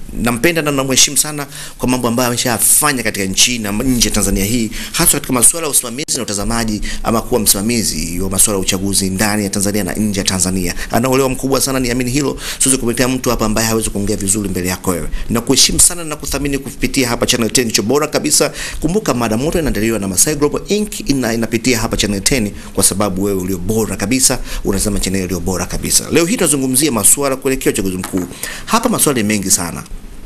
nampenda na namheshimu sana kwa mambo ambayo ameshafanya katika nchi na nje ya Tanzania hii, hasa katika masuala ya usimamizi na utazamaji, ama kuwa msimamizi wa masuala ya uchaguzi ndani ya Tanzania na nje ya Tanzania. Ana uelewa mkubwa sana, niamini hilo. Siwezi kumletea mtu hapa ambaye hawezi kuongea vizuri mbele yako wewe. Nakuheshimu sana na kuthamini kupitia hapa Channel 10 ndicho bora kabisa. Kumbuka mada moto inaandaliwa na Masai Global Inc. ina, inapitia hapa Channel 10 kwa sababu wewe ulio bora kabisa unasema channel iliyo bora kabisa. Leo hii tunazungumzia masuala kuelekea uchaguzi mkuu. Hapa maswali mengi sana.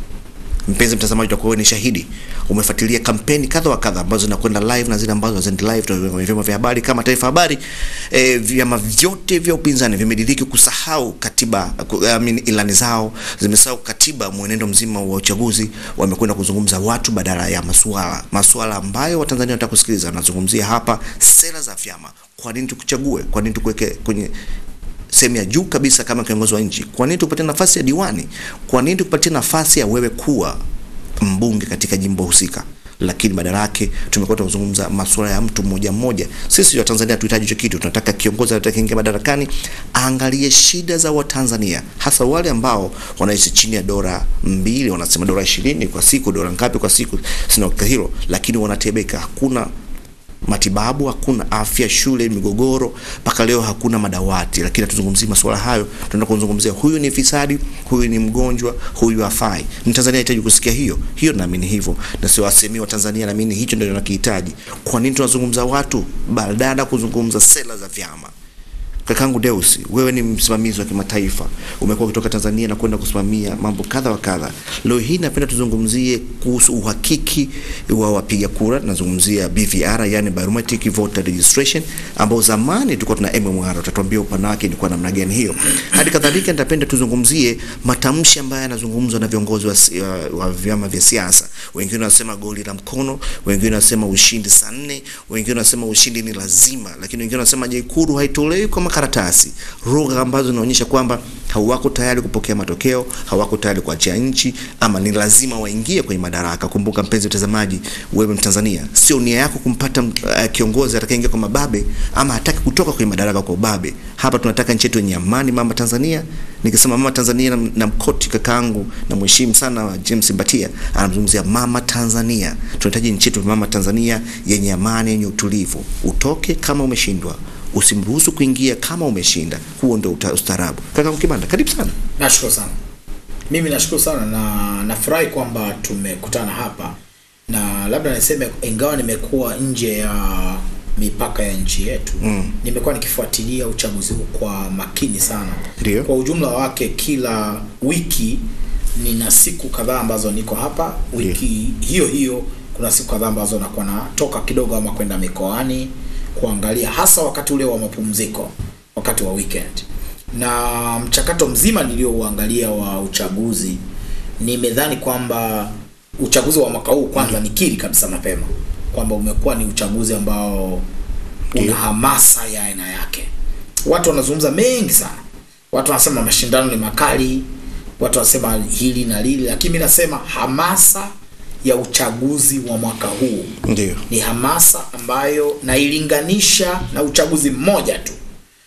Mpenzi mtazamaji, utakuwa ni shahidi, umefuatilia kampeni kadha wa kadha ambazo zinakwenda live na zile ambazo hazendi live kwenye vyombo vya habari kama Taifa Habari. E, vyama vyote vya upinzani vimediriki kusahau katiba, ku- I mean, ilani zao zimesahau katiba, mwenendo mzima wa uchaguzi. Wamekwenda kuzungumza watu badala ya masuala masuala ambayo Watanzania wanataka kusikiliza. Wanazungumzia hapa sera za vyama. Kwa nini tukuchague? Kwa nini tukuweke kwenye sehemu ya juu kabisa kama kiongozi wa nchi? Kwa nini tupatie nafasi ya diwani? Kwa nini tupatie nafasi ya wewe kuwa mbunge katika jimbo husika? Lakini badala yake tumekuwa tunazungumza masuala ya mtu mmoja mmoja. Sisi wa Tanzania tuhitaji hicho kitu, tunataka kiongozi atakaingia madarakani aangalie shida za Watanzania, hasa wale ambao wanaishi chini ya dola mbili, wanasema dola ishirini kwa siku, dola ngapi kwa siku, sina uhakika hilo, lakini wanatebeka, hakuna matibabu, hakuna afya, shule, migogoro, mpaka leo hakuna madawati. Lakini hatuzungumzii masuala hayo, tunaenda kuzungumzia huyu ni fisadi, huyu ni mgonjwa, huyu hafai. Mtanzania anahitaji kusikia hiyo hiyo, naamini hivyo, na sio wasemii wa Tanzania, naamini hicho ndio nakihitaji. Kwa nini tunazungumza watu badala ya kuzungumza sera za vyama? Kakangu Deus, wewe ni msimamizi wa kimataifa, umekuwa ukitoka Tanzania na kwenda kusimamia mambo kadha wa kadha. Leo hii napenda tuzungumzie kuhusu uhakiki wa wapiga kura. Nazungumzia BVR, yani biometric voter registration, ambao zamani tulikuwa tuna MMR. Utatuambia upana wake ilikuwa namna gani hiyo. Hadi kadhalika nitapenda tuzungumzie matamshi ambayo yanazungumzwa na viongozi wa, si- wa, wa vyama vya siasa. Wengine wanasema goli la mkono, wengine wanasema ushindi saa nne, wengine wanasema ushindi ni lazima, lakini wengine wanasema je, kuru haitolewi kwa makaratasi, lugha ambazo zinaonyesha kwamba hawako tayari kupokea matokeo, hawako tayari kuachia nchi, ama ni lazima waingie kwenye madaraka. Kumbuka mpenzi mtazamaji, wewe Mtanzania, sio nia yako kumpata uh, kiongozi atakayeingia kwa mababe ama hataki kutoka kwenye madaraka kwa ubabe. Hapa tunataka nchi yetu yenye amani, mama Tanzania. Nikisema mama Tanzania na, na mkoti kakaangu na mheshimu sana wa James Mbatia anamzungumzia mama Tanzania. Tunahitaji nchi yetu mama Tanzania yenye amani, yenye utulivu. Utoke kama umeshindwa, usimruhusu kuingia kama umeshinda. Huo ndio uta- ustaarabu. Kakaangu Kibanda, karibu sana. Nashukuru sana. Mimi nashukuru sana na nafurahi kwamba tumekutana hapa, na labda niseme, ingawa nimekuwa nje ya mipaka ya nchi yetu mm. nimekuwa nikifuatilia uchaguzi huu kwa makini sana. Ndio. Kwa ujumla wake, kila wiki nina siku kadhaa ambazo niko hapa. Wiki hiyo hiyo kuna siku kadhaa ambazo nakuwa natoka kidogo ama kwenda mikoani kuangalia, hasa wakati ule wa mapumziko, wakati wa weekend na mchakato mzima niliouangalia wa uchaguzi, nimedhani kwamba uchaguzi wa mwaka huu kwanza, nikiri kabisa mapema kwamba umekuwa ni uchaguzi ambao una hamasa ya aina yake. Watu wanazungumza mengi sana, watu wanasema mashindano ni makali, watu wanasema hili na lili, lakini mimi nasema hamasa ya uchaguzi wa mwaka huu Ndio. ni hamasa ambayo nailinganisha na uchaguzi mmoja tu,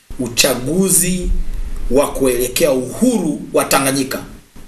uchaguzi wa kuelekea uhuru wa Tanganyika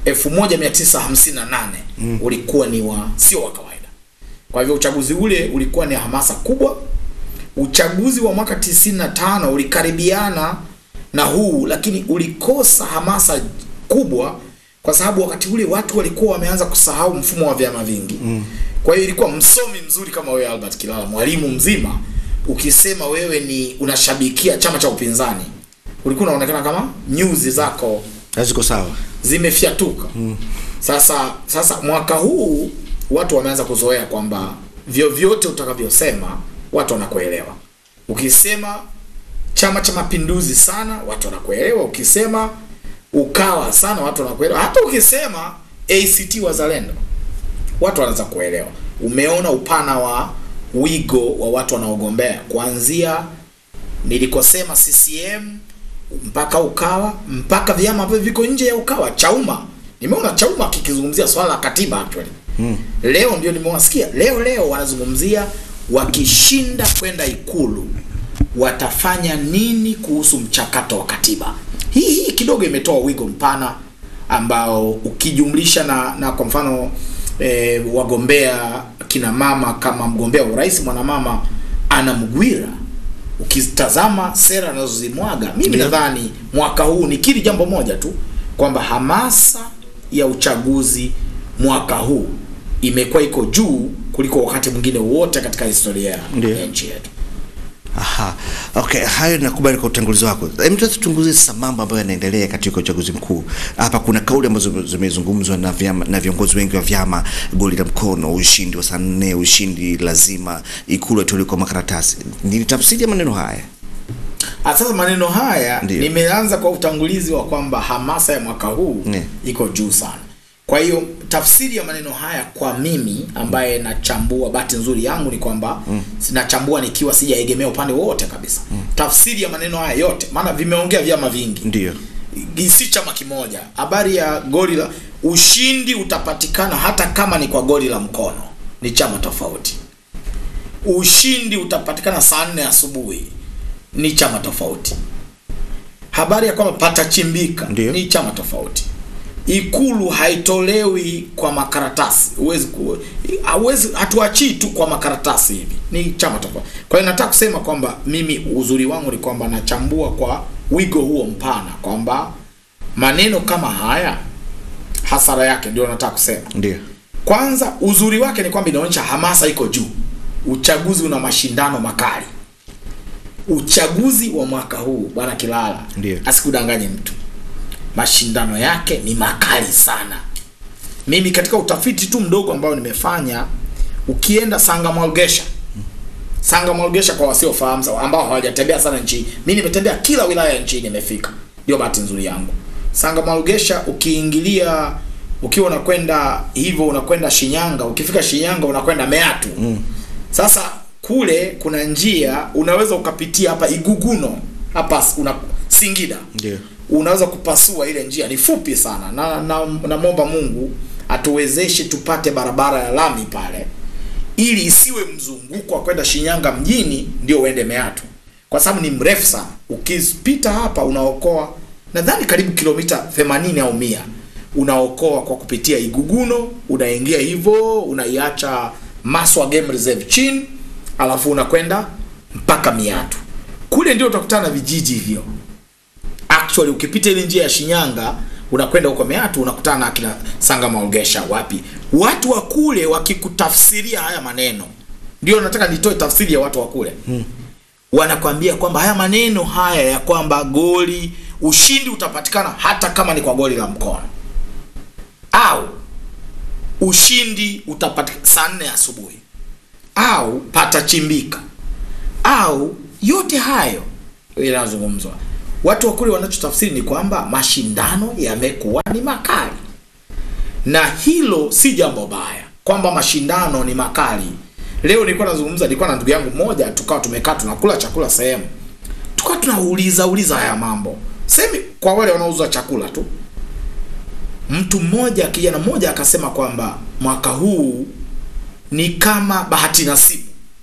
1958 mm. ulikuwa ni wa sio wa kawaida. Kwa hivyo uchaguzi ule ulikuwa ni hamasa kubwa. Uchaguzi wa mwaka 95 ulikaribiana na huu, lakini ulikosa hamasa kubwa kwa sababu wakati ule watu walikuwa wameanza kusahau mfumo wa vyama vingi mm. Kwa hiyo ilikuwa msomi mzuri kama wewe Albert Kilala, mwalimu mzima, ukisema wewe ni unashabikia chama cha upinzani, ulikuwa unaonekana kama nyuzi zako Haziko sawa. zimefyatuka mm. Sasa sasa mwaka huu watu wameanza kuzoea kwamba vyovyote utakavyosema watu wanakuelewa. Ukisema Chama cha Mapinduzi sana watu wanakuelewa, ukisema Ukawa sana watu wanakuelewa, hata ukisema ACT Wazalendo watu wanaanza kuelewa. Umeona upana wa wigo wa watu wanaogombea kuanzia nilikosema CCM mpaka Ukawa mpaka vyama ambavyo viko nje ya Ukawa. Chauma, nimeona Chauma kikizungumzia swala la katiba actually. Hmm. Leo ndio nimewasikia leo leo wanazungumzia wakishinda kwenda Ikulu watafanya nini kuhusu mchakato wa katiba. Hii hii kidogo imetoa wigo mpana ambao ukijumlisha na na kwa mfano e, wagombea kina mama kama mgombea wa urais mwanamama Anna Mghwira ukitazama sera anazozimwaga mimi Ndio. nadhani mwaka huu nikiri jambo moja tu kwamba hamasa ya uchaguzi mwaka huu imekuwa iko juu kuliko wakati mwingine wote katika historia Ndio. ya nchi yetu. Aha. Okay, hayo nakubali kwa utangulizi wako. Hebu tuanze tuchunguze sasa mambo ambayo yanaendelea katika uchaguzi mkuu. Hapa kuna kauli ambazo zimezungumzwa na vyama na viongozi wengi wa vyama, goli la mkono, ushindi wa saa nne, ushindi lazima, ikulu itolewe kwa makaratasi. Ni tafsiri ya maneno haya. Ah, Sasa maneno haya Ndio. nimeanza kwa utangulizi wa kwamba hamasa ya mwaka huu Ne. iko juu sana. Kwa hiyo tafsiri ya maneno haya kwa mimi ambaye nachambua, bahati nzuri yangu ni kwamba mm. nachambua nikiwa sijaegemea upande wowote kabisa. Tafsiri ya maneno haya yote, maana vimeongea vyama vingi Ndio. si chama kimoja. Habari ya goli la ushindi utapatikana hata kama ni kwa goli la mkono, ni chama tofauti. Ushindi utapatikana saa nne asubuhi, ni chama tofauti. Habari ya kwamba patachimbika Ndio. ni chama tofauti. Ikulu haitolewi kwa makaratasi, huwezi ku hauwezi, hatuachii tu kwa makaratasi hivi, ni chama tofauti. Kwa hiyo nataka kusema kwamba mimi uzuri wangu ni kwamba nachambua kwa wigo huo mpana, kwamba maneno kama haya hasara yake ndio nataka kusema. Ndio. Kwanza uzuri wake ni kwamba inaonyesha hamasa iko juu. Uchaguzi una mashindano makali. Uchaguzi wa mwaka huu bwana Kilala, Ndio. asikudanganye mtu, mashindano yake ni makali sana. Mimi katika utafiti tu mdogo ambao nimefanya, ukienda Sanga Mwalgesha, Sanga Mwalgesha kwa wasiofahamu sawa, ambao hawajatembea sana nchi, mimi nimetembea kila wilaya nchini, nimefika. Ndio bahati nzuri yangu. Sanga Mwalgesha, ukiingilia ukiwa unakwenda hivyo, unakwenda Shinyanga, ukifika Shinyanga unakwenda Meatu. Sasa kule kuna njia unaweza ukapitia hapa Iguguno hapa una Singida Ndio. unaweza kupasua ile njia, ni fupi sana, na na namwomba Mungu atuwezeshe tupate barabara ya lami pale, ili isiwe mzunguko wa kwenda Shinyanga mjini ndio uende Meatu, kwa sababu ni mrefu sana. Ukipita hapa unaokoa nadhani karibu kilomita 80 au mia unaokoa kwa kupitia Iguguno, unaingia hivyo, unaiacha Maswa Game Reserve chini, alafu unakwenda mpaka Miatu. Kule ndio utakutana na vijiji hivyo actually ukipita ile njia ya Shinyanga unakwenda huko Meatu unakutana na akina Sanga Maogesha wapi. Watu wa kule wakikutafsiria haya maneno, ndio nataka nitoe tafsiri ya watu wa kule hmm. Wanakwambia kwamba haya maneno haya ya kwamba goli ushindi utapatikana hata kama ni kwa goli la mkono au ushindi utapatikana saa nne asubuhi au patachimbika au yote hayo yanazungumzwa watu wa kule wanachotafsiri ni kwamba mashindano yamekuwa ni makali, na hilo si jambo baya kwamba mashindano ni makali. Leo nilikuwa nazungumza, nilikuwa na ndugu yangu mmoja, tukawa tumekaa tunakula chakula sehemu, tukawa tunauliza uliza haya mambo semi, kwa wale wanaouza chakula tu. Mtu mmoja, kijana mmoja akasema kwamba mwaka huu ni kama bahati nasibu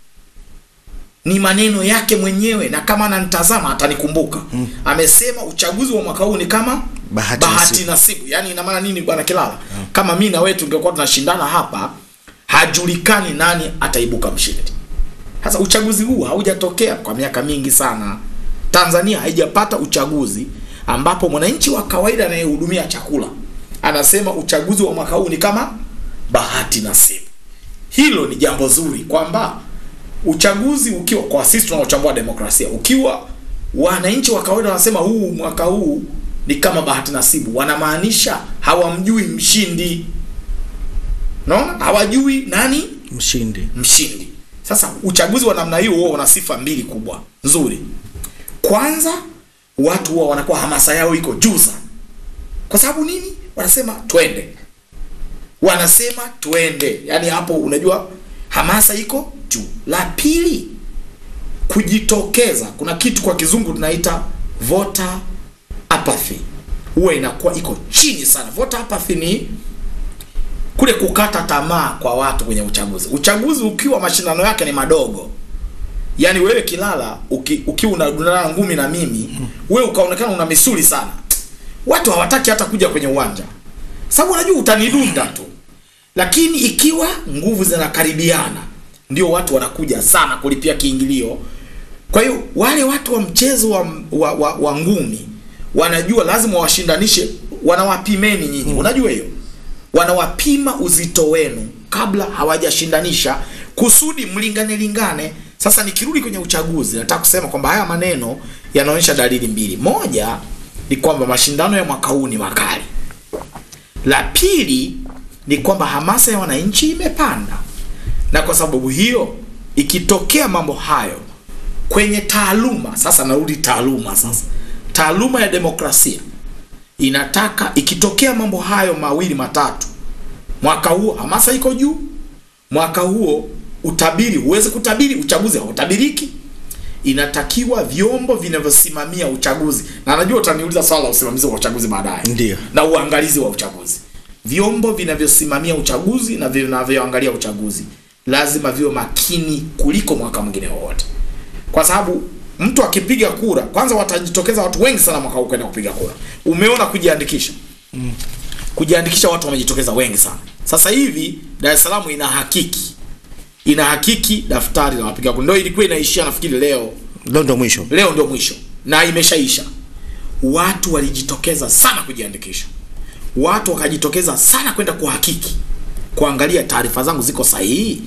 ni maneno yake mwenyewe na kama ananitazama atanikumbuka. Mm. Amesema uchaguzi wa mwaka huu ni kama Bahati bahati nasibu. nasibu. Yaani ina maana nini bwana Kilala? Kama mimi na wewe tungekuwa tunashindana hapa, hajulikani nani ataibuka mshindi. Sasa uchaguzi huu haujatokea kwa miaka mingi sana. Tanzania haijapata uchaguzi ambapo mwananchi wa kawaida anayehudumia chakula anasema uchaguzi wa mwaka huu ni kama bahati nasibu. Hilo ni jambo zuri kwamba uchaguzi ukiwa kwa sisi tunaochambua demokrasia, ukiwa wananchi wa kawaida wanasema huu mwaka huu ni kama bahati nasibu, wanamaanisha hawamjui mshindi. Naona hawajui nani Mshindi. mshindi. Sasa uchaguzi wa namna hiyo huwa una sifa mbili kubwa nzuri. Kwanza, watu huwa wanakuwa hamasa yao iko juu sana. Kwa sababu nini? Wanasema twende, wanasema twende. Yaani hapo unajua hamasa iko juu. La pili, kujitokeza. Kuna kitu kwa kizungu tunaita voter apathy, huwa inakuwa iko chini sana. Voter apathy ni kule kukata tamaa kwa watu kwenye uchaguzi. Uchaguzi ukiwa mashindano yake ni madogo, yaani wewe Kilala uki, ukiwa unadunana ngumi na mimi wewe ukaonekana una misuli sana, watu hawataki hata kuja kwenye uwanja. sababu unajua utanidunda tu lakini ikiwa nguvu zinakaribiana ndio watu wanakuja sana kulipia kiingilio kwa hiyo wale watu wa mchezo wa, wa, wa, wa ngumi wanajua lazima washindanishe wanawapimeni nyinyi unajua hiyo wanawapima uzito wenu kabla hawajashindanisha kusudi mlingane lingane sasa nikirudi kwenye uchaguzi nataka kusema kwamba haya maneno yanaonyesha dalili mbili moja ni kwamba mashindano ya mwaka huu ni makali la pili ni kwamba hamasa ya wananchi imepanda na kwa sababu hiyo ikitokea mambo hayo kwenye taaluma sasa narudi taaluma sasa taaluma ya demokrasia inataka ikitokea mambo hayo mawili matatu mwaka huo hamasa iko juu mwaka huo utabiri huwezi kutabiri uchaguzi hautabiriki inatakiwa vyombo vinavyosimamia uchaguzi na najua utaniuliza swala la usimamizi wa uchaguzi baadaye Ndiyo. na uangalizi wa uchaguzi vyombo vinavyosimamia uchaguzi na vinavyoangalia uchaguzi lazima viwe makini kuliko mwaka mwingine wowote kwa sababu mtu akipiga kura kwanza watajitokeza watu wengi sana mwaka huu kwenda kupiga kura umeona kujiandikisha kujiandikisha watu wamejitokeza wengi sana sasa hivi dar es salaam ina hakiki ina hakiki daftari la wapiga kura ndio ilikuwa inaishia nafikiri leo Leo ndo mwisho. leo ndio mwisho na imeshaisha watu walijitokeza sana kujiandikisha watu wakajitokeza sana kwenda kuhakiki kuangalia taarifa zangu ziko sahihi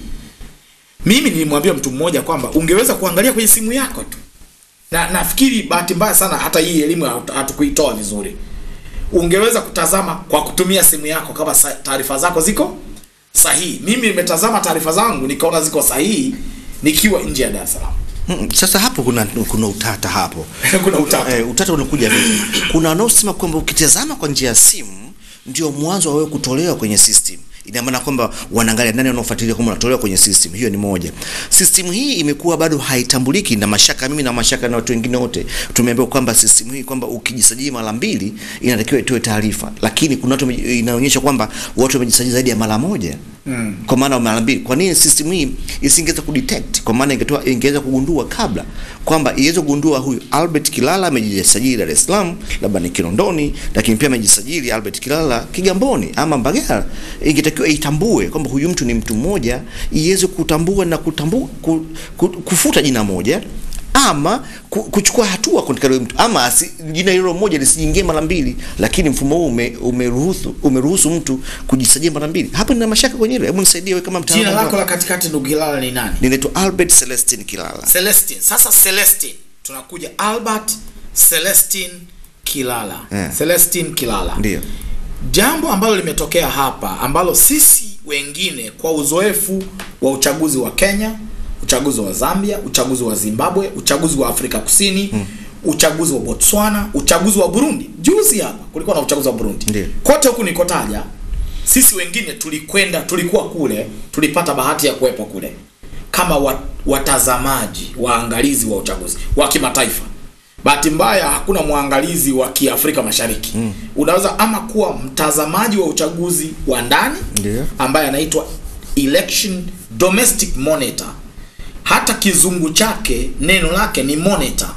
mimi nilimwambia mtu mmoja kwamba ungeweza kuangalia kwenye simu yako tu na nafikiri bahati mbaya sana hata hii elimu hatu- hatukuitoa vizuri ungeweza kutazama kwa kutumia simu yako kama sa- taarifa zako ziko sahihi mimi nimetazama taarifa zangu nikaona ziko sahihi nikiwa nje ya dar es salaam Mm, Sasa hapo kuna kuna utata hapo. kuna utata Eh, utata unakuja vipi? Kuna wanaosema kwamba ukitazama kwa njia ya simu ndio mwanzo wa wewe kutolewa kwenye system. Ina maana kwamba wanaangalia nani wanaofuatilia kama unatolewa kwenye system. Hiyo ni moja. System hii imekuwa bado haitambuliki na mashaka mimi na mashaka na watu wengine wote. Tumeambiwa kwamba system hii kwamba ukijisajili mara mbili inatakiwa itoe taarifa. Lakini kuna watu wame- inaonyesha kwamba watu wamejisajili zaidi ya mara moja. Mm. Kwa maana mara mbili. Kwa nini system hii isingeweza kudetect? Kwa maana ingetoa ingeweza kugundua kabla kwamba iweze kugundua huyu Albert Kilala amejisajili Dar es Salaam, labda ni Kinondoni, lakini pia amejisajili Albert Kilala Kigamboni ama Mbagala. Ingetakiwa itambue kwamba huyu mtu ni mtu mmoja, iweze kutambua na kutambua ku, ku, kufuta jina moja ama ku- kuchukua hatua katika yule mtu ama asi, jina hilo moja lisiingie mara mbili, lakini mfumo huu ume, umeruhusu umeruhusu mtu kujisajili mara mbili. Hapo nina mashaka kwenye hilo. Hebu nisaidie wewe kama jina mtaalamu. lako la katikati ndugu Hilala ni nani Ninaitwa Albert Celestin Kilala. Celestine. Sasa Celestine tunakuja Albert Celestine Kilala. Eh. Celestine Kilala. Ndio. Jambo ambalo limetokea hapa ambalo sisi wengine kwa uzoefu wa uchaguzi wa Kenya, uchaguzi wa Zambia, uchaguzi wa Zimbabwe, uchaguzi wa Afrika Kusini, uchaguzi wa Botswana, uchaguzi wa Burundi. Juzi hapa kulikuwa na uchaguzi wa Burundi. Ndio. Kote huku nikotaja sisi wengine tulikwenda, tulikuwa kule, tulipata bahati ya kuwepo kule kama wa- watazamaji, waangalizi wa uchaguzi wa kimataifa. Bahati mbaya hakuna mwangalizi wa Kiafrika Mashariki. Mm. Unaweza ama kuwa mtazamaji wa uchaguzi wa ndani Ndio. ambaye anaitwa election domestic monitor. Hata kizungu chake neno lake ni monitor.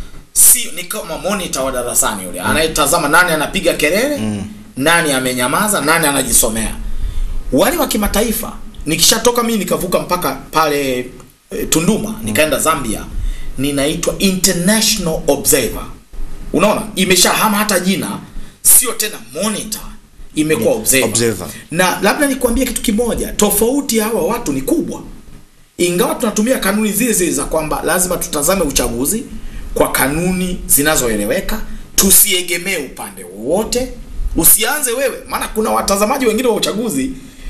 Si ni kama monitor wa darasani yule anayetazama nani anapiga kelele, nani amenyamaza, nani anajisomea. Wale wa kimataifa nikishatoka mimi nikavuka mpaka pale e, Tunduma nikaenda Zambia, ninaitwa international observer. Unaona, imeshahama hata jina, sio tena monitor, imekuwa observer. observer. Na labda nikwambie kitu kimoja, tofauti ya hawa watu ni kubwa ingawa tunatumia kanuni zile zile za kwamba lazima tutazame uchaguzi kwa kanuni zinazoeleweka, tusiegemee upande wowote, usianze wewe, maana kuna watazamaji wengine wa uchaguzi,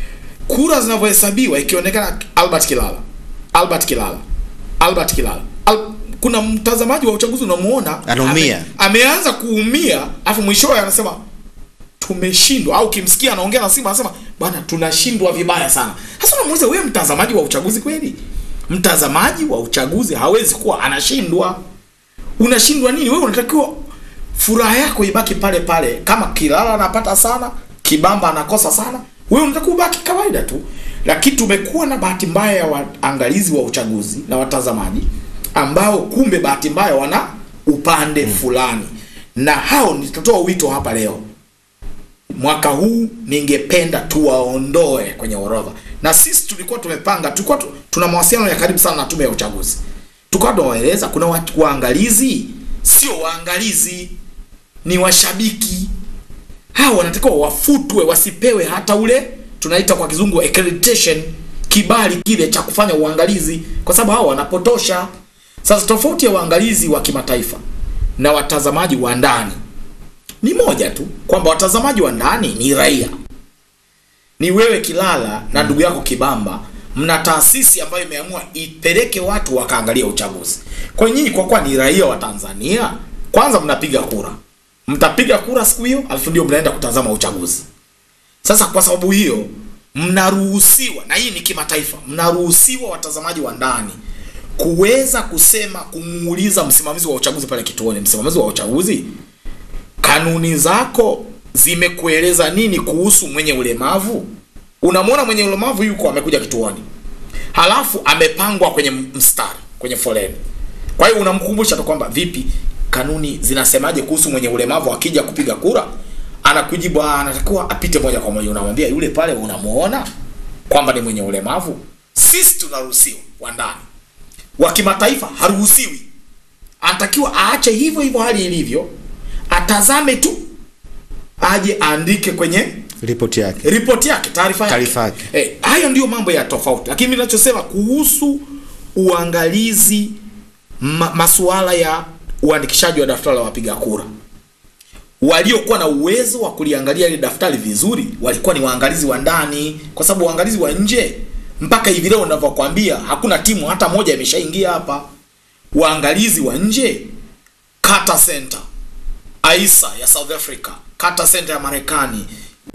kura zinavyohesabiwa ikionekana Albert Kilala, Albert Kilala, Albert Kilala Al kuna mtazamaji wa uchaguzi unamuona Anaumia. ame, ameanza kuumia, afu mwishowe anasema tumeshindwa au kimsikia anaongea na simu anasema bwana tunashindwa vibaya sana sasa unamuuliza wewe mtazamaji wa uchaguzi kweli mtazamaji wa uchaguzi hawezi kuwa anashindwa unashindwa nini wewe unatakiwa furaha yako ibaki pale pale kama kilala anapata sana kibamba anakosa sana wewe unatakiwa ubaki kawaida tu lakini tumekuwa na bahati mbaya ya waangalizi wa uchaguzi na watazamaji ambao kumbe bahati mbaya wana upande fulani na hao nitatoa wito hapa leo mwaka huu ningependa tuwaondoe kwenye orodha na sisi tulikuwa tumepanga tulikuwa tu, tuna mawasiliano ya karibu sana na tume ya uchaguzi tukawa tunawaeleza kuna watu waangalizi sio waangalizi ni washabiki hawa wanatakiwa wafutwe wasipewe hata ule tunaita kwa kizungu accreditation kibali kile cha kufanya uangalizi kwa sababu hawa wanapotosha sasa tofauti ya waangalizi wa kimataifa na watazamaji wa ndani ni moja tu kwamba watazamaji wa ndani ni raia ni wewe kilala na ndugu yako kibamba mna taasisi ambayo imeamua ipeleke watu wakaangalia uchaguzi kwa nyinyi kwa kuwa ni raia wa tanzania kwanza mnapiga kura mtapiga kura siku hiyo alafu ndio mnaenda kutazama uchaguzi sasa kwa sababu hiyo mnaruhusiwa na hii ni kimataifa mnaruhusiwa watazamaji wa ndani kuweza kusema kumuuliza msimamizi wa uchaguzi pale kituoni msimamizi wa uchaguzi kanuni zako zimekueleza nini kuhusu mwenye ulemavu unamwona mwenye ulemavu yuko amekuja kituoni halafu amepangwa kwenye mstari kwenye foleni kwa hiyo unamkumbusha tu kwamba vipi kanuni zinasemaje kuhusu mwenye ulemavu akija kupiga kura anakujibu "Ah, anatakiwa apite moja kwa moja unamwambia yule pale unamuona kwamba ni mwenye ulemavu sisi tunaruhusiwa wa ndani wa kimataifa haruhusiwi anatakiwa aache hivyo hivyo hali ilivyo atazame tu aje aandike kwenye ripoti yake ripoti yake taarifa yake Taarifa yake. eh, hayo ndio mambo ya tofauti lakini mimi ninachosema kuhusu uangalizi ma, masuala ya uandikishaji wa daftari la wapiga kura waliokuwa na uwezo wa kuliangalia ile daftari vizuri walikuwa ni waangalizi wa ndani kwa sababu waangalizi wa nje mpaka hivi leo ninavyokuambia hakuna timu hata moja imeshaingia hapa waangalizi wa nje Carter Center AISA ya South Africa, Carter Center ya Marekani,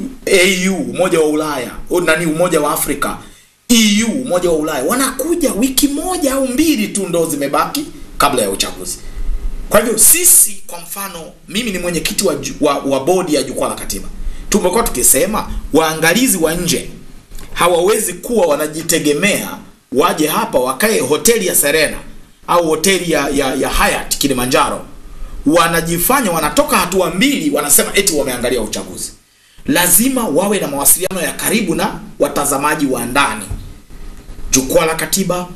AU Umoja wa Ulaya, o, nani Umoja wa Afrika, EU Umoja wa Ulaya wanakuja wiki moja au mbili tu ndo zimebaki kabla ya uchaguzi. Kwa hivyo sisi, kwa mfano, mimi ni mwenyekiti wa, ju- wa, wa bodi ya jukwaa la katiba, tumekuwa tukisema waangalizi wa nje hawawezi kuwa wanajitegemea waje hapa wakae hoteli ya Serena au hoteli ya, ya, ya Hyatt Kilimanjaro, wanajifanya wanatoka hatua mbili, wanasema eti wameangalia uchaguzi. Lazima wawe na mawasiliano ya karibu na watazamaji wa ndani, jukwaa la katiba,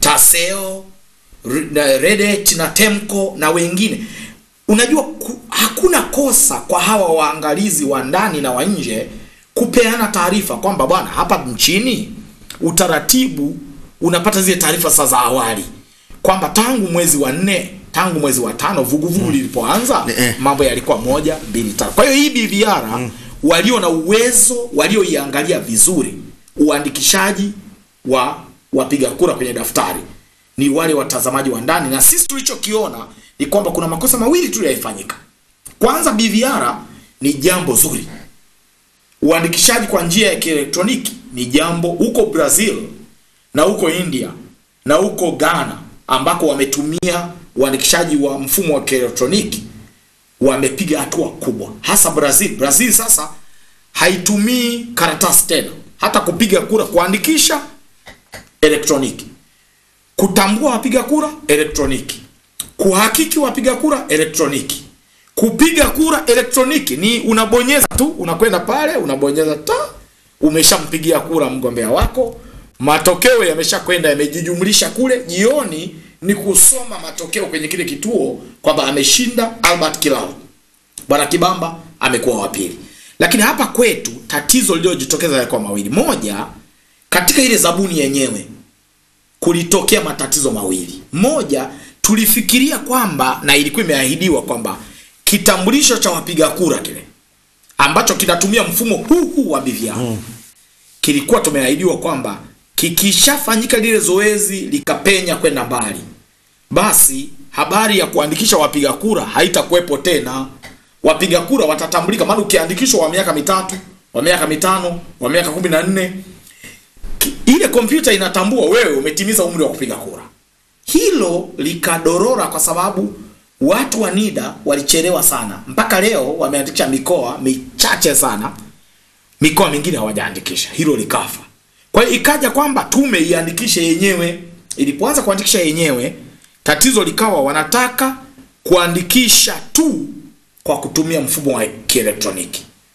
TASEO, Re- na Redet na Temco na wengine. Unajua ku, hakuna kosa kwa hawa waangalizi wa ndani na wa nje kupeana taarifa kwamba bwana, hapa nchini utaratibu unapata zile taarifa sasa za awali kwamba tangu mwezi wa nne tangu mwezi wa tano vuguvugu lilipoanza Eh. mambo yalikuwa moja mbili tatu. Kwa hiyo hii BVR walio na uwezo walioiangalia vizuri uandikishaji wa wapiga kura kwenye daftari ni wale watazamaji wa ndani, na sisi tulichokiona ni kwamba kuna makosa mawili tu yalifanyika. Kwanza, BVR ni jambo zuri, uandikishaji kwa njia ya kielektroniki ni jambo huko Brazil na huko India na huko Ghana ambako wametumia uandikishaji wa mfumo wa kielektroniki wamepiga hatua kubwa, hasa Brazil. Brazil sasa haitumii karatasi tena, hata kupiga kura, kuandikisha elektroniki, kutambua wapiga kura elektroniki, kuhakiki wapiga kura elektroniki, kupiga kura elektroniki ni unabonyeza tu, unakwenda pale unabonyeza ta, umeshampigia kura mgombea wako, matokeo yameshakwenda yamejijumlisha kule. Jioni ni kusoma matokeo kwenye kile kituo kwamba ameshinda Albert Kilao, bwana Kibamba amekuwa wa pili. Lakini hapa kwetu tatizo lililojitokeza yalikuwa mawili. Moja, katika ile zabuni yenyewe kulitokea matatizo mawili. Moja, tulifikiria kwamba na ilikuwa imeahidiwa kwamba kitambulisho cha wapiga kura kile ambacho kinatumia mfumo huu huu wa BVR kilikuwa tumeahidiwa kwamba kikishafanyika lile zoezi likapenya kwenda mbali, basi habari ya kuandikisha wapiga kura haitakuwepo tena. Wapiga kura watatambulika, maana ukiandikishwa wa miaka mitatu, wa miaka mitano, wa miaka kumi na nne ki- ile kompyuta inatambua wewe umetimiza umri wa kupiga kura. Hilo likadorora kwa sababu watu wa NIDA walichelewa sana, mpaka leo wameandikisha mikoa michache sana, mikoa mingine hawajaandikisha. Hilo likafa. Kwa hiyo ikaja kwamba tume iandikishe yenyewe. Ilipoanza kuandikisha yenyewe, tatizo likawa wanataka kuandikisha tu kwa kutumia mfumo wa kielektroniki.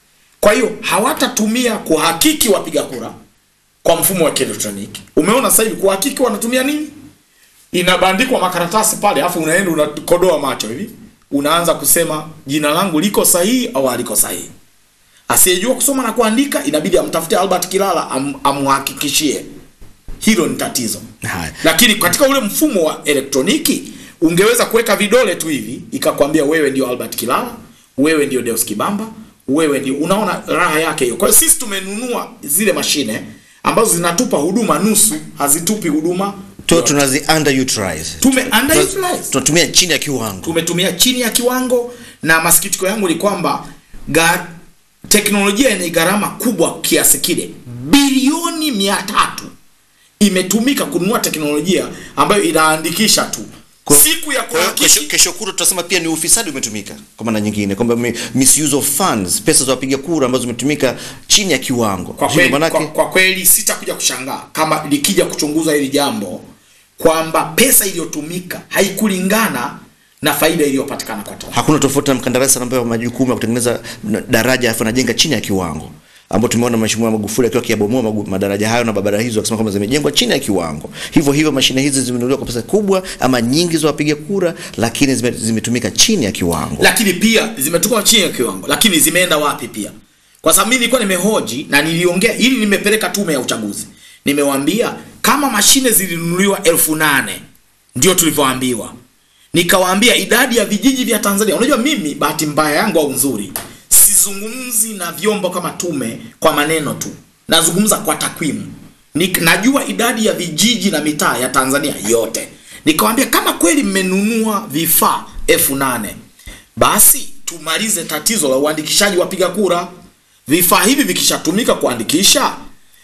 Kwa hiyo hawatatumia kuhakiki wapiga kura kwa mfumo wa kielektroniki. Umeona sasa hivi kuhakiki wanatumia nini? Inabandikwa makaratasi pale, alafu unaenda unakodoa macho hivi, unaanza kusema jina langu liko sahihi au haliko sahihi. Asiyejua kusoma na kuandika inabidi amtafute Albert Kilala am, amhakikishie. Hilo ni tatizo. Haya. Lakini katika ule mfumo wa elektroniki ungeweza kuweka vidole tu hivi ikakwambia wewe ndio Albert Kilala, wewe ndio Deus Kibamba, wewe ndio unaona raha yake hiyo. Kwa hiyo sisi tumenunua zile mashine ambazo zinatupa huduma nusu, hazitupi huduma. tu tunazi underutilize Tume underutilize. tunatumia chini ya kiwango Tumetumia chini ya kiwango na masikitiko yangu ni kwamba ga, teknolojia yenye gharama kubwa kiasi kile bilioni mia tatu imetumika kununua teknolojia ambayo inaandikisha tu Kwa- siku ya Kwa hiyo kesho, kuhakiki kesho kura tutasema pia ni ufisadi umetumika kwa maana nyingine kwamba mi- misuse of funds pesa za wapiga kura ambazo zimetumika chini ya kiwango kwa Hilo kweli, maanake kwa, kwa kweli sitakuja kushangaa kama likija kuchunguza hili jambo kwamba pesa iliyotumika haikulingana na faida iliyopatikana kwa Tanzania. hakuna tofauti na mkandarasi ambaye majukumu ya kutengeneza na- daraja afu anajenga chini ya kiwango ambao tumeona mheshimiwa Magufuli akiwa akiyabomoa magu- madaraja hayo na barabara hizo akisema kwamba zimejengwa chini ya kiwango. Hivyo hivyo mashine hizi zimenunuliwa kwa pesa kubwa ama nyingi za wapiga kura, lakini zime- zimetumika chini ya kiwango. lakini pia zimetoka chini ya kiwango, lakini zimeenda wapi pia? Kwa sababu mimi nilikuwa nimehoji na niliongea ili nimepeleka tume ya uchaguzi, nimewaambia kama mashine zilinunuliwa elfu nane ndio tulivyoambiwa, nikawaambia idadi ya vijiji vya Tanzania. Unajua mimi bahati mbaya yangu au nzuri, sizungumzi na vyombo kama tume kwa maneno tu, nazungumza kwa takwimu. Ni, najua idadi ya vijiji na mitaa ya Tanzania yote. Nikawambia kama kweli mmenunua vifaa elfu nane basi tumalize tatizo la uandikishaji wapiga kura. Vifaa hivi vikishatumika kuandikisha,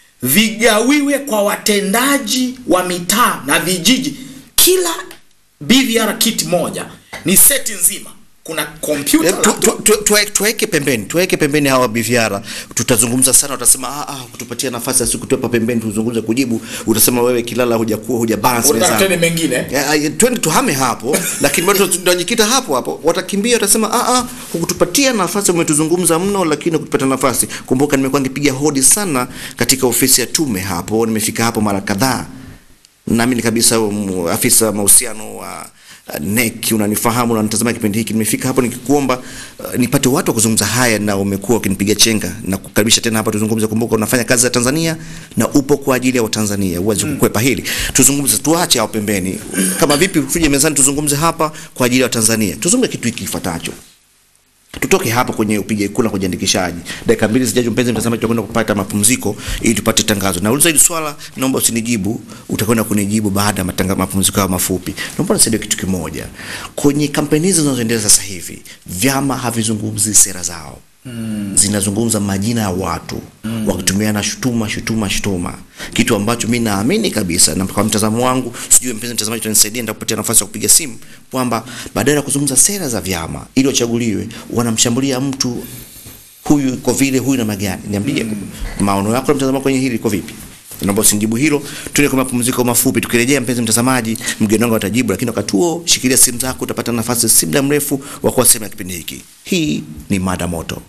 vigawiwe kwa watendaji wa mitaa na vijiji. Kila BVR kit moja ni seti nzima, kuna kompyuta Eh, tu- laptop, tu- tu- tuwe- Tuweke pembeni, tuweke pembeni hawa biviara. Tutazungumza sana, utasema ah, ah, kutupatia nafasi ya siku tuwepa pembeni, tuzungumze kujibu. Utasema wewe Kilala hujakuwa huja balance unataka mezani. tena mengine Ya, ya, twende tuhame hapo lakini bado tunajikita hapo hapo watakimbia watasema ah ah hukutupatia nafasi umetuzungumza mno lakini hukutupatia nafasi kumbuka nimekuwa nikipiga hodi sana katika ofisi ya tume hapo nimefika hapo mara kadhaa naamini kabisa um, afisa mahusiano wa uh, NEC unanifahamu na unatazama kipindi hiki nimefika hapo nikikuomba uh, nipate watu wa kuzungumza haya na umekuwa ukinipiga chenga na kukaribisha tena hapa tuzungumze kumbuka unafanya kazi za Tanzania na upo kwa ajili ya Watanzania uweze kukwepa hili tuzungumze tuache hapo pembeni kama vipi tuje mezani tuzungumze hapa kwa ajili ya Watanzania tuzungumze kitu hiki kifuatacho tutoke hapo kwenye upige kura kujiandikishaji. Dakika mbili zijazo, mpenzi mtazamaji, tutakwenda kupata mapumziko ili tupate tangazo. Nauliza hili swala, naomba usinijibu, utakwenda kunijibu baada ya matanga- mapumziko hayo mafupi. Naomba nisaidie kitu kimoja. Kwenye kampeni hizi zinazoendelea sasa hivi, vyama havizungumzi sera zao mm. zinazungumza majina ya watu mm. wakitumiana shutuma shutuma shutuma, kitu ambacho mi naamini kabisa, na kwa mtazamo wangu, sijui mpenzi mtazamaji, utanisaidia nitakupatia nafasi ya kupiga simu, kwamba badala ya kuzungumza sera za vyama ili wachaguliwe, wanamshambulia mtu huyu kwa vile huyu na magani. Niambie maono yako na mtazamo wako kwenye hili iko vipi? Naomba usinijibu hilo. Tuende kwa mapumziko mafupi. Tukirejea, mpenzi mtazamaji, mgeni wangu atajibu, lakini wakati huo shikilia simu zako, utapata nafasi si muda mrefu wa kuwa sehemu ya kipindi hiki. Hii ni mada moto.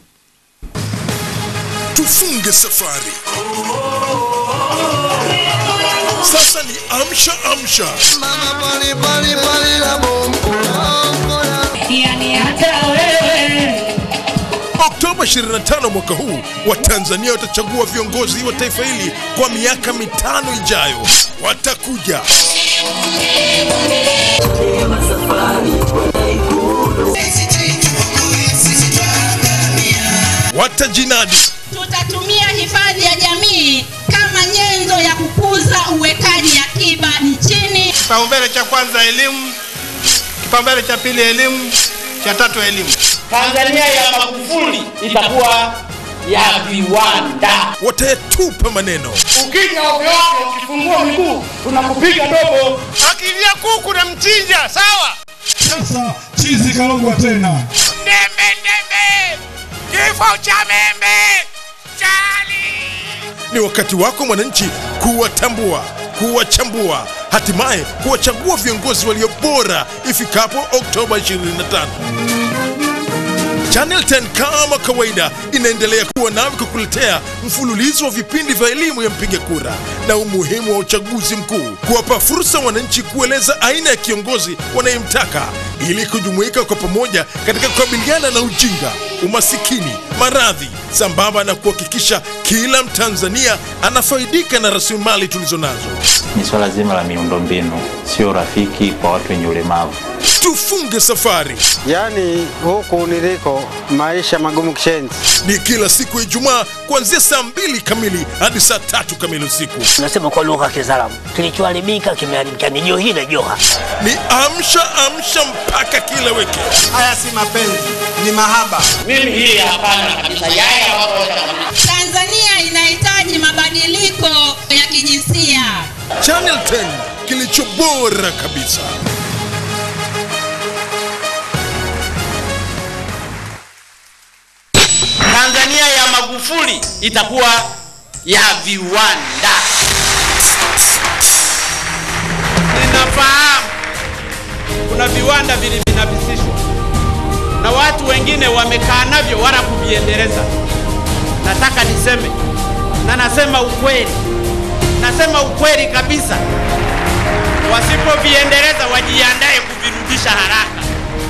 tufunge safari sasa ni amsha amsha yani hata wewe oktoba 25 mwaka huu watanzania watachagua viongozi wa taifa hili kwa miaka mitano ijayo watakuja watajinadi tutatumia hifadhi ya jamii kama nyenzo ya kukuza uwekaji akiba nchini Kipaumbele cha kwanza elimu, kipaumbele cha pili elimu, cha tatu elimu. Tanzania ya Magufuli itakuwa ya viwanda. watayatupa maneno Ukija ovyo ovyo, ukifungua miguu tunakupiga dobo. Akilia kuku na mchinja, sawa? Sasa chizi kalogwa tena. Ndembe ndembe, kifo cha membe, chali. ni wakati wako mwananchi kuwatambua kuwachambua hatimaye kuwachagua viongozi walio bora ifikapo oktoba 25 Channel 10 kama kawaida inaendelea kuwa nawe kukuletea mfululizo wa vipindi vya elimu ya mpiga kura na umuhimu wa uchaguzi mkuu, kuwapa fursa wananchi kueleza aina ya kiongozi wanayemtaka ili kujumuika kwa pamoja katika kukabiliana na ujinga, umasikini, maradhi, sambamba na kuhakikisha kila Mtanzania anafaidika na rasilimali tulizo nazo. ni swala zima la miundombinu, sio rafiki kwa watu wenye ulemavu. Tufunge safari Yaani huku niliko maisha magumu kishenzi. ni kila siku ya Ijumaa kuanzia saa mbili kamili hadi saa tatu kamili usiku. Tunasema kwa lugha ya Kiislamu, kilichoharibika kimeharibika. Ni Johii na Joha. Ni amsha amsha mpaka kila wiki. Haya si mapenzi, ni mahaba. mimi hili hapana kabisa yale Tanzania inahitaji mabadiliko ya kijinsia Channel 10 kilicho bora kabisa. Tanzania ya Magufuli itakuwa ya viwanda. Ninafahamu kuna viwanda vilivinafisishwa na watu wengine wamekaa navyo wala kuviendeleza. Nataka niseme na nasema ukweli, nasema ukweli kabisa. Wasipoviendeleza wajiandae kuvirudisha haraka.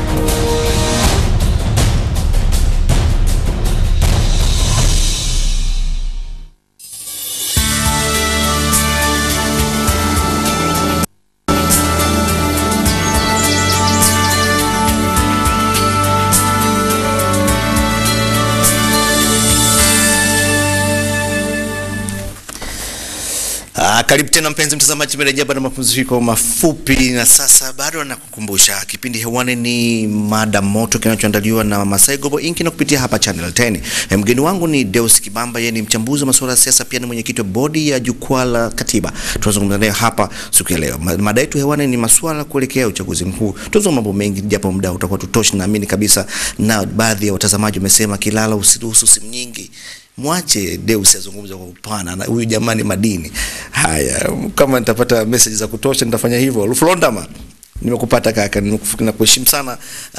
Ah, karibu tena mpenzi mtazamaji, tumerejea baada ya mapumziko mafupi, na sasa bado nakukumbusha kipindi hewani ni mada moto kinachoandaliwa na Masai Global Inc na kupitia hapa Channel 10. Eh, Mgeni wangu ni Deus Kibamba, yeye ni mchambuzi wa masuala ya siasa, pia ni mwenyekiti wa bodi ya jukwaa la katiba. Tunazungumza naye hapa siku ya leo. Ma- Mada yetu hewani ni masuala kuelekea uchaguzi mkuu. Tunazungumza mambo mengi, japo muda utakuwa tutoshi, naamini kabisa, na baadhi ya watazamaji wamesema kilala usiruhusu simu nyingi mwache Deus azungumze kwa upana na huyu jamani madini. Haya, kama nitapata message za kutosha nitafanya hivyo. Luflondama, nimekupata kaka, nimekufu- nakuheshimu sana.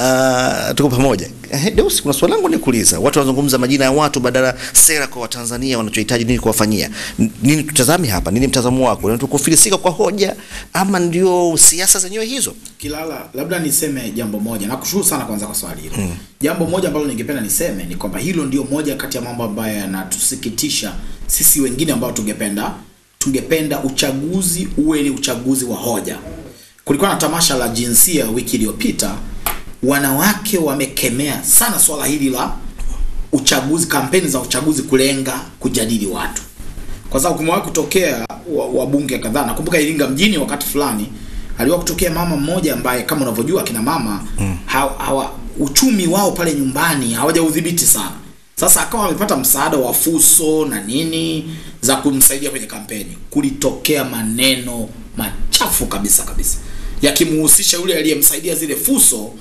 Uh, tuko pamoja. Eh, Deus, kuna swali langu nikuuliza. Watu wanazungumza majina ya watu badala sera kwa Watanzania wanachohitaji nini kuwafanyia. N- Nini tutazame hapa? Nini mtazamo wako? Ni kufilisika kwa hoja ama ndio siasa zenyewe hizo? Kilala, labda niseme jambo moja. Nakushukuru sana kwanza kwa swali hilo. Jambo moja ambalo ningependa niseme ni kwamba hilo ndio moja kati ya mambo ambayo yanatusikitisha sisi wengine ambao tungependa tungependa uchaguzi uwe ni uchaguzi wa hoja. Kulikuwa na tamasha la jinsia wiki iliyopita, wanawake wamekemea sana swala hili la uchaguzi, kampeni za uchaguzi kulenga kujadili watu kwa sababu kumewahi kutokea wa- wabunge kadhaa. Nakumbuka Iringa mjini wakati fulani aliwahi kutokea mama mmoja ambaye kama unavyojua kina mama mm. hawa, hawa uchumi wao pale nyumbani hawajaudhibiti sana. Sasa akawa amepata msaada wa fuso na nini za kumsaidia kwenye kampeni. Kulitokea maneno machafu kabisa kabisa yakimhusisha yule aliyemsaidia zile fuso,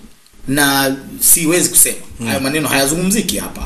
na siwezi kusema mm. hayo maneno hayazungumziki hapa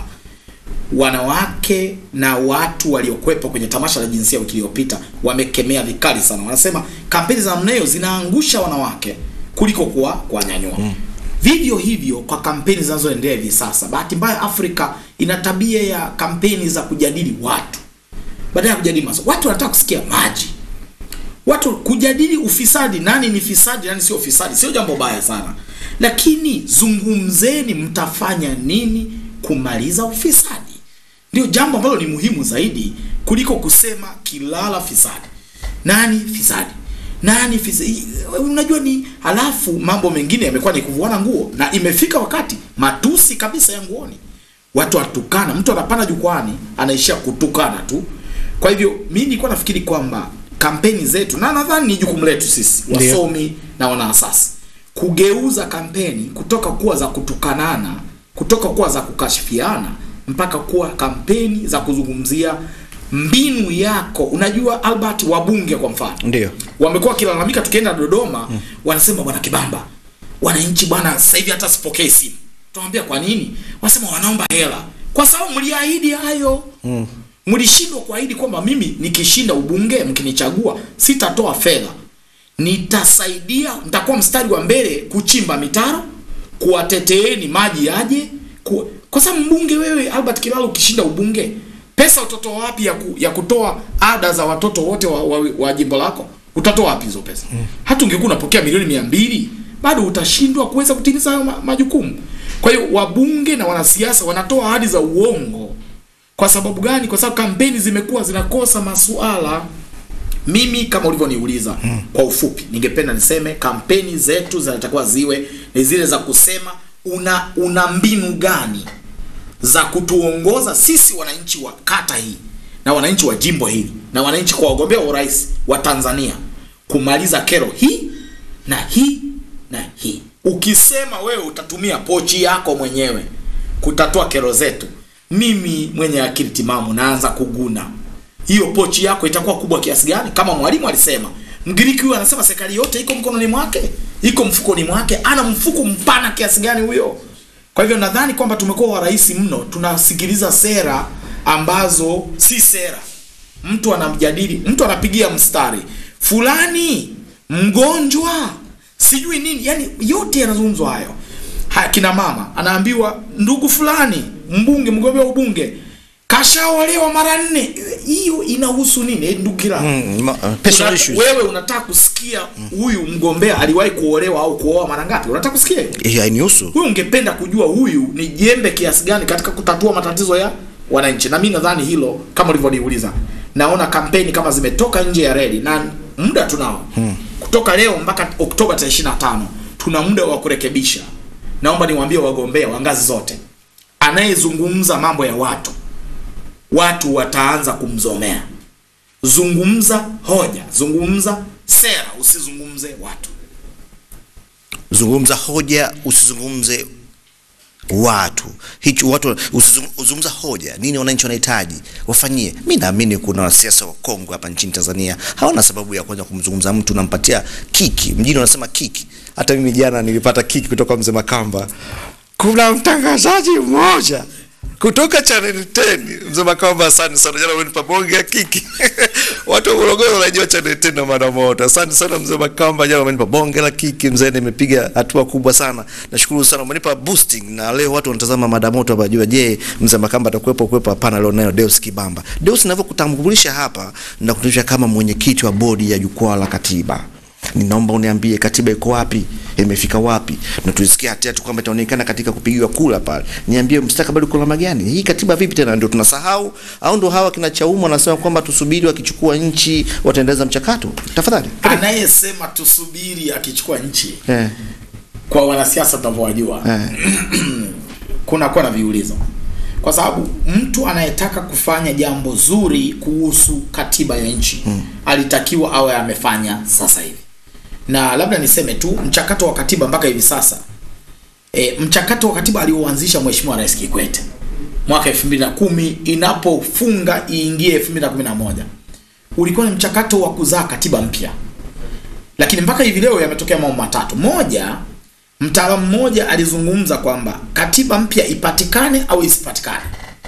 wanawake na watu waliokwepa kwenye tamasha la jinsia wiki iliyopita wamekemea vikali sana. Wanasema kampeni za namna hiyo zinaangusha wanawake kuliko kuwa kuwanyanyua. Mm. Vivyo hivyo kwa kampeni zinazoendelea hivi sasa. Bahati mbaya, Afrika ina tabia ya kampeni za kujadili watu badala ya kujadili masuala. Watu wanataka kusikia maji, watu kujadili ufisadi, nani ni fisadi, nani sio fisadi, sio jambo baya sana, lakini zungumzeni mtafanya nini kumaliza ufisadi. Ndio jambo ambalo ni muhimu zaidi kuliko kusema kilala fisadi, nani fisadi, nani fisadi. Unajua ni halafu mambo mengine yamekuwa ni kuvuana nguo, na imefika wakati matusi kabisa ya nguoni, watu watukana, mtu anapanda jukwani anaishia kutukana tu. Kwa hivyo mimi nilikuwa nafikiri kwamba kampeni zetu, na nadhani ni jukumu letu sisi Ndio. wasomi na wanaasasi kugeuza kampeni kutoka kuwa za kutukanana, kutoka kuwa za kukashifiana mpaka kuwa kampeni za kuzungumzia mbinu yako. Unajua Albert, wabunge kwa mfano Ndio. wamekuwa wakilalamika, tukienda Dodoma mm. wanasema bwana Kibamba, wananchi bwana, sasa hivi hata sipokee simu. Tunamwambia kwa nini? Wanasema wanaomba hela, kwa sababu mliahidi hayo mm. mlishindwa kuahidi kwamba mimi nikishinda ubunge mkinichagua sitatoa fedha nitasaidia nitakuwa mstari wa mbele kuchimba mitaro kuwateteeni maji yaje ku, kwa sababu mbunge wewe Albert Kilalo ukishinda ubunge pesa utatoa wapi ya, ku, ya kutoa ada za watoto wote wa, wa, wa jimbo lako utatoa wapi hizo pesa mm. hata ungekuwa unapokea milioni mia mbili bado utashindwa kuweza kutimiza hayo ma, majukumu kwa hiyo wabunge na wanasiasa wanatoa ahadi za uongo kwa sababu gani kwa sababu kampeni zimekuwa zinakosa masuala mimi kama ulivyoniuliza hmm. kwa ufupi ningependa niseme kampeni zetu zinatakiwa ziwe ni zile za kusema una una mbinu gani za kutuongoza sisi wananchi wa kata hii na wananchi wa jimbo hili na wananchi kwa wagombea wa urais wa Tanzania kumaliza kero hii na hii na hii. Ukisema wewe utatumia pochi yako mwenyewe kutatua kero zetu, mimi mwenye akili timamu naanza kuguna. Hiyo pochi yako itakuwa kubwa kiasi gani? Kama mwalimu alisema, Mgiriki huyu anasema serikali yote iko mkononi mwake, iko mfukoni mwake. Ana mfuko mpana kiasi gani huyo? Kwa hivyo nadhani kwamba tumekuwa warahisi mno, tunasikiliza sera ambazo si sera. Mtu anamjadili, mtu anapigia mstari fulani mgonjwa, sijui nini, yani yote yanazungumzwa hayo. Haya, kina mama anaambiwa ndugu fulani mbunge, mgombea wa ubunge kashaolewa mara nne. Hiyo inahusu nini? Eh, ndugu kila Mm, ma- uh, personal Una- issues. wewe unataka kusikia huyu mgombea aliwahi kuolewa au kuoa mara ngapi? Unataka kusikia hiyo? Hiyo hainihusu. Huyu ungependa kujua huyu ni jembe kiasi gani katika kutatua matatizo ya wananchi, na mimi nadhani hilo kama ulivyoniuliza, naona kampeni kama zimetoka nje ya reli na muda tunao hmm. kutoka leo mpaka Oktoba tarehe 25 tuna muda wa kurekebisha. Naomba niwaambie wagombea wa ngazi zote, anayezungumza mambo ya watu, watu wataanza kumzomea. Zungumza hoja, zungumza sera, usizungumze watu. Zungumza hoja, usizungumze watu. Hicho watu usizung- uzungumza hoja. Nini wananchi wanahitaji? Wafanyie. Mimi naamini kuna wanasiasa wakongwe hapa nchini Tanzania hawana sababu ya kwanza kumzungumza mtu nampatia kiki. Mjini wanasema kiki. Hata mimi jana nilipata kiki kutoka mzee Makamba. Kuna mtangazaji mmoja kutoka Channel 10 mzee Makamba, asante sana jana, umenipa bonge ya kiki. Watu wa Morogoro wanajua Channel 10 na mada moto. Asante sana mzee Makamba, jana umenipa bonge la kiki mzee, nimepiga hatua kubwa sana. Nashukuru sana, umenipa boosting na leo watu wanatazama mada moto hapa jua. Je, mzee Makamba atakuwepo kuwepo? Hapana, leo nayo Deus Kibamba. Deus, ninavyokutambulisha hapa na kutambulisha kama mwenyekiti wa bodi ya jukwaa la katiba ninaomba uniambie katiba iko wapi, imefika wapi, na tulisikia hatia tu kwamba itaonekana katika kupigiwa kula pale. Niambie mustakabali uko namna gani? Hii katiba vipi tena? Ndio tunasahau au ndio hawa kina Chauma wanasema kwamba tusubiri wakichukua nchi wataendeleza mchakato? Tafadhali. Anayesema tusubiri akichukua nchi Eh, kwa wanasiasa tunavyowajua eh. kuna kuwa na viulizo kwa sababu mtu anayetaka kufanya jambo zuri kuhusu katiba ya nchi hmm. alitakiwa awe amefanya sasa hivi na labda niseme tu mchakato wa katiba mpaka hivi sasa e, mchakato wa katiba alioanzisha mheshimiwa rais kikwete mwaka 2010 inapofunga iingie 2011 ulikuwa ni mchakato wa kuzaa katiba mpya lakini mpaka hivi leo yametokea mambo matatu moja mtaalamu mmoja alizungumza kwamba katiba mpya ipatikane au isipatikane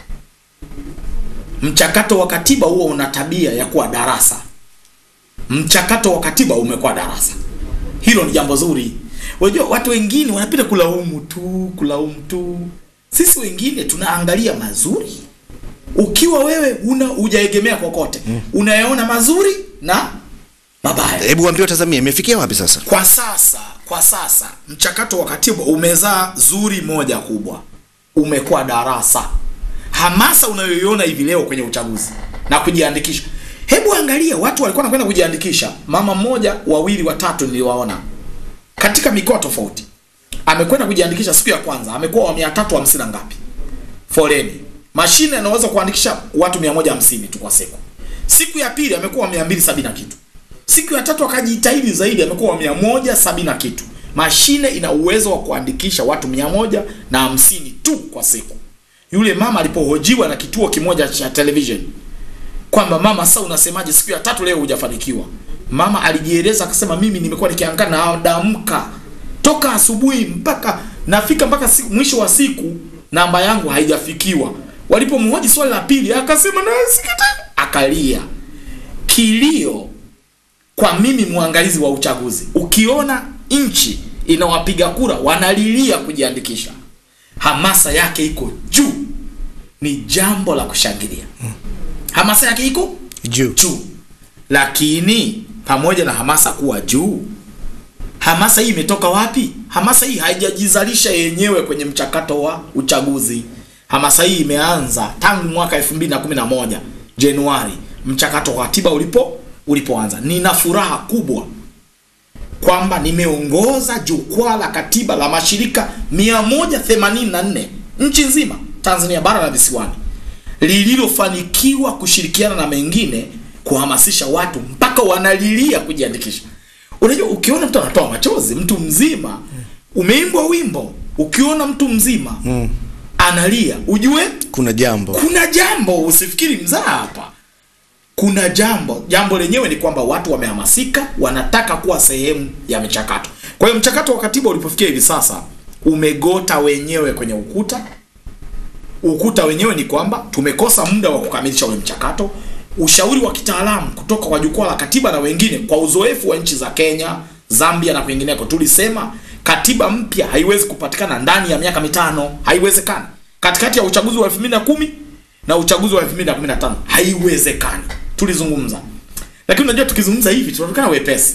mchakato wa katiba huo una tabia ya kuwa darasa mchakato wa katiba umekuwa darasa hilo ni jambo zuri unajua watu wengine wanapenda kulaumu tu kulaumu tu sisi wengine tunaangalia mazuri ukiwa wewe una hujaegemea kokote unayaona mazuri na mabaya Hebu waambie watazamia imefikia wapi sasa? kwa sasa kwa sasa mchakato wa katiba umezaa zuri moja kubwa umekuwa darasa hamasa unayoiona hivi leo kwenye uchaguzi na kujiandikisha hebu angalia watu walikuwa wanakwenda kujiandikisha mama mmoja wawili watatu niliwaona katika mikoa tofauti amekwenda kujiandikisha siku ya kwanza amekuwa wa mia tatu hamsini na ngapi foleni mashine anaweza kuandikisha watu mia moja hamsini tu kwa siku siku ya pili amekuwa wa mia mbili sabini na kitu siku ya tatu akajitahidi zaidi amekuwa wa mia moja sabini na kitu mashine ina uwezo wa kuandikisha watu mia moja na hamsini tu kwa siku yule mama alipohojiwa na kituo kimoja cha television kwamba mama sasa unasemaje siku ya tatu leo hujafanikiwa mama alijieleza akasema mimi nimekuwa nikiangaa na damka toka asubuhi mpaka nafika mpaka siku, mwisho wa siku namba yangu haijafikiwa walipomhoji swali la pili akasema nasikita akalia kilio kwa mimi mwangalizi wa uchaguzi ukiona nchi inawapiga kura wanalilia kujiandikisha hamasa yake iko juu ni jambo la kushangilia hamasa yake iko juu juu lakini pamoja na hamasa kuwa juu hamasa hii imetoka wapi hamasa hii haijajizalisha yenyewe kwenye mchakato wa uchaguzi hamasa hii imeanza tangu mwaka 2011 januari mchakato wa katiba ulipo ulipoanza nina furaha kubwa kwamba nimeongoza jukwaa la katiba la mashirika 184 nchi nzima tanzania bara na visiwani lililofanikiwa kushirikiana na mengine kuhamasisha watu mpaka wanalilia kujiandikisha unajua ukiona mtu anatoa machozi mtu mzima umeimbwa wimbo ukiona mtu mzima mm. analia ujue kuna jambo kuna jambo usifikiri mzaa hapa kuna jambo jambo lenyewe ni kwamba watu wamehamasika wanataka kuwa sehemu ya michakato kwa hiyo mchakato wa katiba ulipofikia hivi sasa umegota wenyewe kwenye ukuta ukuta wenyewe ni kwamba tumekosa muda wa kukamilisha ule mchakato ushauri wa kitaalamu kutoka kwa jukwaa la katiba na wengine kwa uzoefu wa nchi za kenya zambia na kwingineko tulisema katiba mpya haiwezi kupatikana ndani ya miaka mitano haiwezekani katikati ya uchaguzi wa 2010 na uchaguzi wa 2015 haiwezekani tulizungumza lakini unajua tukizungumza hivi tunaonekana wepesi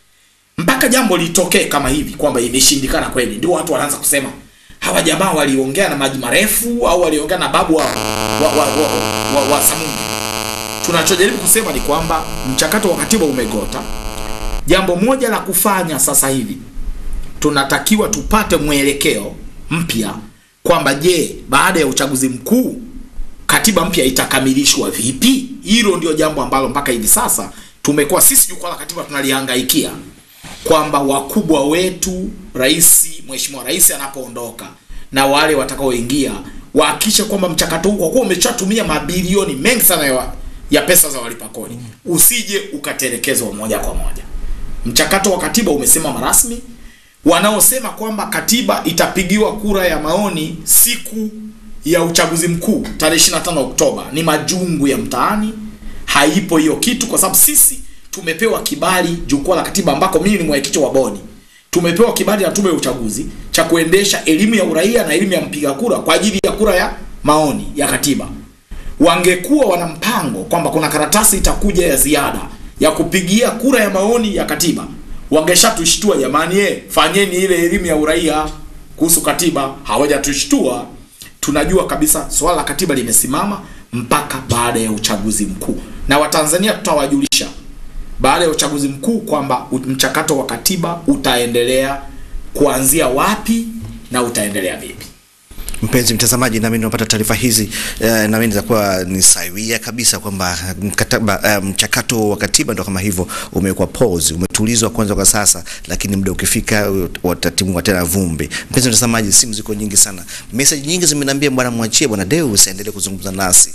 mpaka jambo litokee kama hivi kwamba imeshindikana kweli ndio watu wanaanza kusema hawa jamaa waliongea na maji marefu au waliongea na babu wa, wa, wa, wa, wa, wa samungi tunachojaribu kusema ni kwamba mchakato wa katiba umegota jambo moja la kufanya sasa hivi tunatakiwa tupate mwelekeo mpya kwamba je baada ya uchaguzi mkuu katiba mpya itakamilishwa vipi hilo ndio jambo ambalo mpaka hivi sasa tumekuwa sisi jukwaa la katiba tunalihangaikia kwamba wakubwa wetu rais mheshimiwa rais anapoondoka na wale watakaoingia wahakikishe kwamba mchakato huu kwa kuwa umeshatumia mabilioni mengi sana ya, ya pesa za walipa kodi usije ukatelekezwa moja kwa moja mchakato wa katiba umesimama rasmi wanaosema kwamba katiba itapigiwa kura ya maoni siku ya uchaguzi mkuu tarehe 25 Oktoba ni majungu ya mtaani. Haipo hiyo kitu, kwa sababu sisi tumepewa kibali jukwaa la katiba, ambako mimi ni mwenyekiti wa bodi, tumepewa kibali na tume ya uchaguzi cha kuendesha elimu ya uraia na elimu ya mpiga kura kwa ajili ya kura ya maoni ya katiba. Wangekuwa wana mpango kwamba kuna karatasi itakuja ya ziada ya kupigia kura ya maoni ya katiba, wangeshatushtua jamani, eh, fanyeni ile elimu ya uraia kuhusu katiba. Hawajatushtua. Tunajua kabisa swala la katiba limesimama mpaka baada ya uchaguzi mkuu, na Watanzania tutawajulisha baada ya uchaguzi mkuu kwamba u- mchakato wa katiba utaendelea kuanzia wapi na utaendelea vipi. Mpenzi mtazamaji, nami nimepata taarifa hizi eh, nami nitakuwa ni sawia kabisa kwamba mkataba eh, mchakato wa katiba ndo kama hivyo umekuwa pause, umetulizwa kwanza kwa sasa, lakini muda ukifika watatimua tena vumbi. Mpenzi mtazamaji, simu ziko nyingi sana, message nyingi zimeniambia bwana, mwachie bwana Deus aendelee kuzungumza nasi,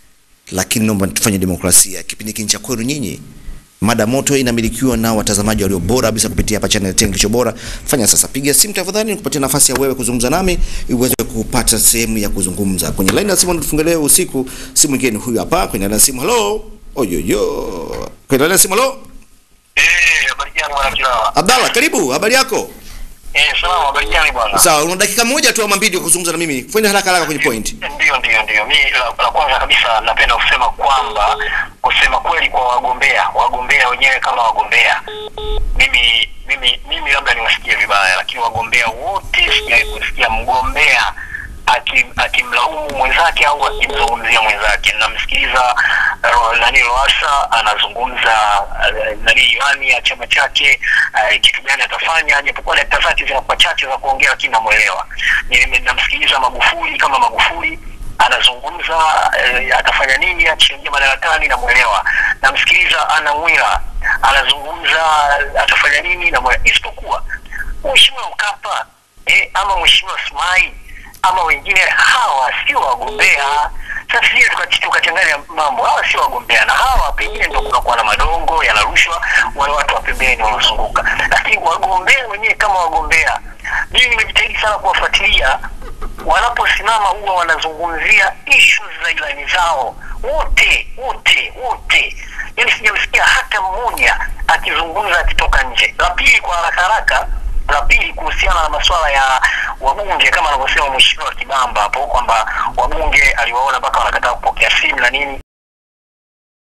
lakini naomba tufanye demokrasia. Kipindi hiki ni cha kwenu nyinyi. Mada moto inamilikiwa na watazamaji walio bora kabisa kupitia hapa channel Tenga Kilicho Bora. Fanya sasa, piga simu tafadhali, nikupatie nafasi ya wewe kuzungumza nami ili uweze kupata sehemu ya kuzungumza kwenye line ya simu. Natufungulia usiku, simu nyingine huyu hapa kwenye line ya simu. Hello, oyoyo, kwenye line ya simu. Hello, habari gani bwana Kilawa? Abdalla, karibu. Habari yako? Eh, salama, habari gani bwana? Sawa, una dakika moja tu ama mbili ya kuzungumza na mimi. Fanya haraka haraka kwenye point. Ndio, ndio, ndio. Mi la, la kwanza kabisa napenda kusema kwamba kusema kweli kwa wagombea, wagombea wenyewe kama wagombea, mimi mimi mimi labda niwasikie vibaya, lakini wagombea wote sijawahi kusikia mgombea aki- akimlaumu mwenzake au akimzungumzia mwenzake. Namsikiliza uh, nani Lowassa anazungumza uh, nani ilani ya chama chake uh, kitu gani atafanya, japokuwa dakika zake zinakuwa chache za kuongea, lakini namwelewa. Nime- Namsikiliza Magufuli kama Magufuli anazungumza uh, atafanya nini akishaingia madarakani, namwelewa. Namsikiliza Anna Mwira anazungumza uh, atafanya nini, namwelewa, isipokuwa Mheshimiwa Mkapa eh, ama Mheshimiwa Sumai ama wengine hawa sio wagombea. Sasa sije tuka- tukachanganya mambo, hawa sio wagombea, na hawa pengine ndio kunakuwa na madongo yanarushwa, wale watu wa pembeni wanazunguka, lakini wagombea wenyewe kama wagombea, mimi nimejitahidi sana kuwafuatilia wanaposimama huwa wanazungumzia issues za ilani zao wote wote wote, yani sijamsikia hata mmoja akizungumza akitoka nje. La pili, kwa haraka haraka, la pili kuhusiana na masuala ya wabunge kama anavyosema mheshimiwa Kibamba hapo kwamba wabunge aliwaona mpaka wanakataa kupokea simu na nini